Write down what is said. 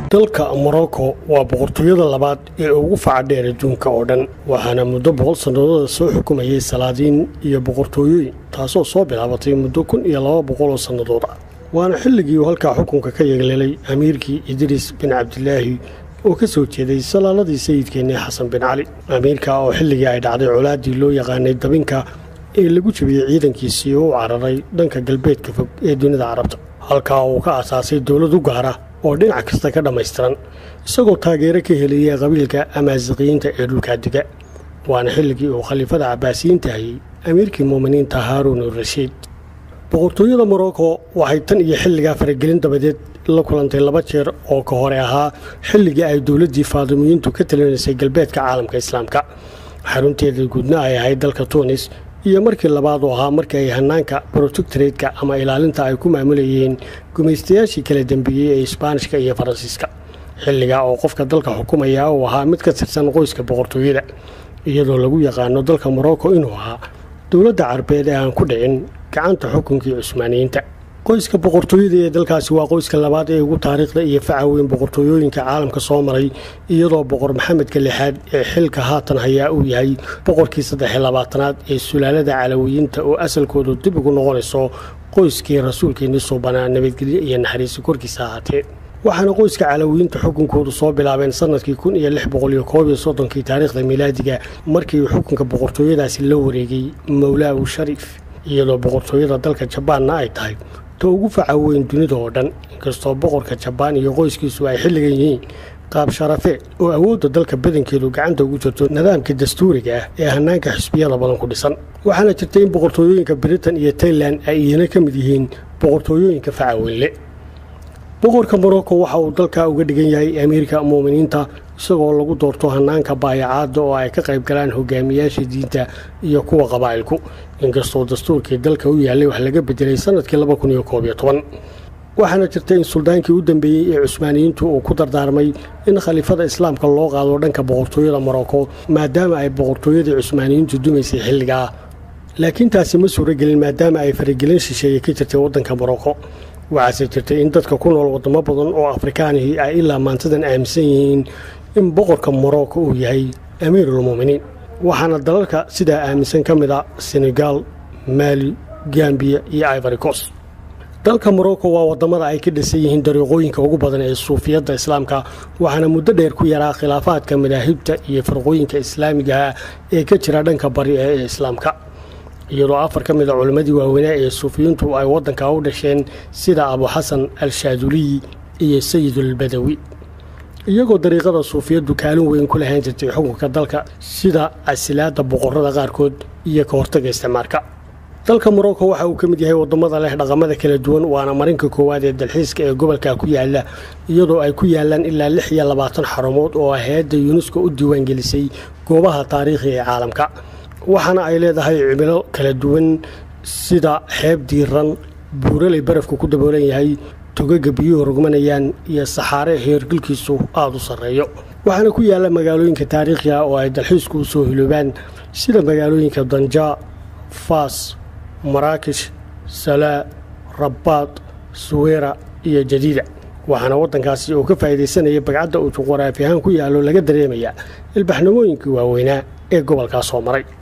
dalka morocco waa boqortooyada labaad ee ugu faca dheer adduunka oo dhan waxaana muddo boqol sannadooda soo xukumayay salaadiin iyo boqortooyooyin taasoo soo bilaabatay muddo kun iyo laba boqol oo sannadood ah waana xilligii uu halkaa xukunka ka yeegleelay amiirkii idriis bin cabdilaahi oo ka soo jeeday salaaladii sayidkeennii xasan bin cali amiirka oo xilligii ay dhacday colaadii loo yaqaanay dabinka ee lagu jabiyey ciidankiisii oo u cararay dhanka galbeedka fog ee dunida carabta halkaa uu ka asaasay dowlad u gaara oo dhinac kasta ka dhammaystiran isagoo taageero ka helaya qabiilka amaasiqiyiinta ee dhulkaa dega waana xilligii uu khaliifada cabbaasiyiinta hayay amiirkii muuminiinta haaruun urashiid boqortooyada morocco waxay tan iyo xilligaa faragelin dabadeed la kulantay laba jeer oo ka hore ahaa xilligii ay dowladdii faadimiyiintu ka talinaysay galbeedka caalamka islaamka xarunteeda guudna ay ahayd dalka tunis iyo markii labaad oo ahaa markii ay hanaanka protectoratka ama ilaalinta ay ku maamulayeen gumaystayaashii kala dembeeyey ee isbaanishka iyo faransiiska xilligaa oo qofka dalka xukumaya uu ahaa mid ka tirsan qoyska boqortooyada iyadoo lagu yaqaano dalka morocco inuu ahaa dowladda carbeed ee aan ku dhicin gacanta xukunkii cusmaaniyiinta qoyska boqortooyada ee dalkaasi waa qoyska labaad ee ugu taariikhda iyo faca weyn boqortooyooyinka caalamka soo maray iyadoo boqor maxamedka lixaad ee xilka haatan hayaa uu yahay boqorkii saddexiy labaatanaad ee sulaalada calawiyiinta oo asalkoodu dib ugu noqonayso qoyskii rasuulkeenni suubanaa nabadgelyo iyo naxariisi korkiisa ahaatee waxaana qoyska calawiyiinta xukunkoodu soo bilaabeen sannadkii kun iyo lix boqol iyo koob iyo soddonkii taariikhda milaadiga markii uu xukunka boqortooyadaasi la wareegay mawlaawu shariif iyadoo boqortooyada dalka jabaanna ay tahay ta ugu faca weyn dunida oo dhan inkastoo boqorka jabaan iyo qoyskiisu ay xilligan yihiin qaab sharafe oo awoodda dalka badankeedu gacanta ugu jirto nidaamka dastuuriga ah ee hanaanka xisbiyada badan ku dhisan waxaana jirtay in boqortooyooyinka britain iyo tailan ay iyana ka mid yihiin boqortooyooyinka faca weynle boqorka morocco waxa uu dalka uga dhigan yahay amiirka muuminiinta isagoo lagu doorto hanaanka baayacaadda oo ay ka qayb galaan hogaamiyaasha diinta iyo kuwa qabaa'ilku inkastoo dastuurkii dalka u yaallay wax laga bedelay sannadkii waxaana jirta in suldaankii u dambeeyey ee cusmaaniyiintu uu ku dardaarmay in khaliifada islaamka loo qaado dhanka boqortooyada morocco maadaama ay boqortooyadii cusmaaniyiintu dumaysay xilligaa laakiin taasi ma suuragelin maadaama ay faragelin shisheeye ka jirtay waddanka morocco waxaase jirtay in dadka ku nool wadamo badan oo afrikaanihii ay ilaa maantadan aaminsan yihiin in boqorka morocco uu yahay amiirulmuuminiin waxaana dalalka sidaa aaminsan ka mid a senegal maali gambiya iyo ivoricos dalka morocco waa wadamada ay ka dhisan yihiin dariiqooyinka ugu badan ee suufiyadda islaamka waxaana muddo dheer ku yaraa khilaafaadka madaahibta iyo farqooyinka islaamigaha ee ka jira dhanka bari ee islaamka iyadoo afar ka mida culimmadii waaweynaa ee suufiyiintu ay waddanka u dhasheen sida abuxasan al-shaaduliyi iyo sayidulbadawi iyagoo dariiqada suufiyaddu kaalin weyn ku lahaan jirtay xukunka dalka sida casilaadda boqorrada qaarkood iyo ka hortaga isticmaarka dalka morocco waxa uu ka mid yahay wadamada leh dhaqamada kala duwan waana marinka koowaad ee dalxiiska ee gobolka ku yaala iyadoo ay ku yaalaan ilaa lix iyo labaatan xarumood oo hay-adda yunesko u diiwaangelisay goobaha taariikhiga ee caalamka waxaana ay leedahay cimilo kala duwan sida xeeb diiran buuraley barafku ku daboolan yahay togaga biyuhu rogmanayaan iyo saxaare heergilkiisu aada u sarreeyo waxaana ku yaalla magaalooyinka taariikhiga oo ay dalxiisku u soo hiloobaan sida magaalooyinka danja faas maraakish salaa rabbaad suweera iyo jadiida waxaana waddankaasi oo ka faa'iidaysanaya bagcadda uu juquraafi ahaan ku yaallo laga dareemayaa ilbaxnimooyinkii waaweynaa ee gobolkaas soo maray